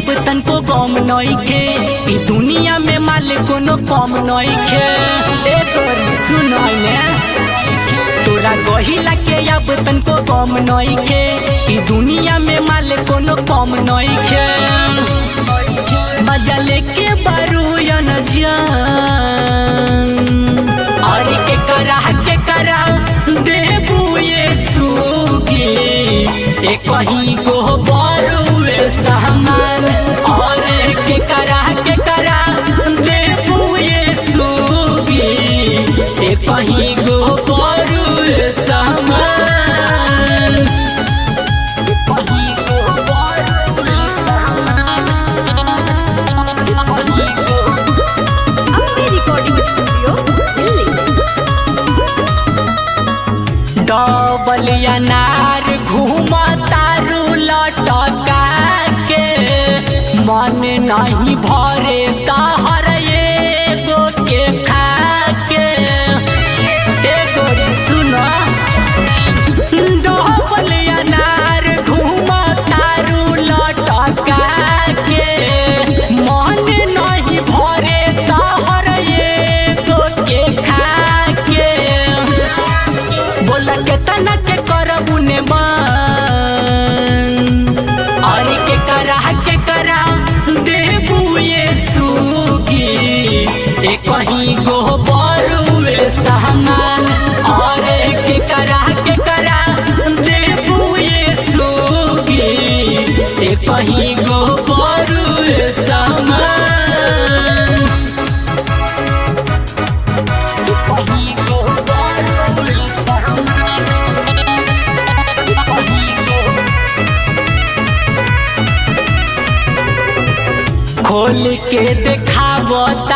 अब तनको गम नइखे ई दुनिया में माल कोनो कम नइखे ए तोरी सुनाई ने तोरा गहिला के अब तनको गम नइखे ई दुनिया में माल कोनो कम नइखे मजा लेके बारू या न जान अरे के करा के करा देबू ये सुगी ए कहीं को बारू ए सामान अरे के करा के करा देबू ये सुगी ए कहीं को बारू ए सामान कहीं को बारू ए सामान कहीं को अपने रिकॉर्डिंग स्टूडियो दिल्ली डबल अनार घूमा तारू लटका के मन नहीं भरे तहर एगो के खा के एगो रे सुना डबल अनार घूमा तारू लटका के मन नहीं भरे तहर एगो के खा के बोला के तना के करबू ने मान अरे के करा के करा देबू ये सुगी ए कहीं गो बरू ए सामान अरे के करा के करा देबू ये सुगी ए कहीं गो बरू ए सामान कहीं को बारू ए सामान कहीं को खोल के देखावो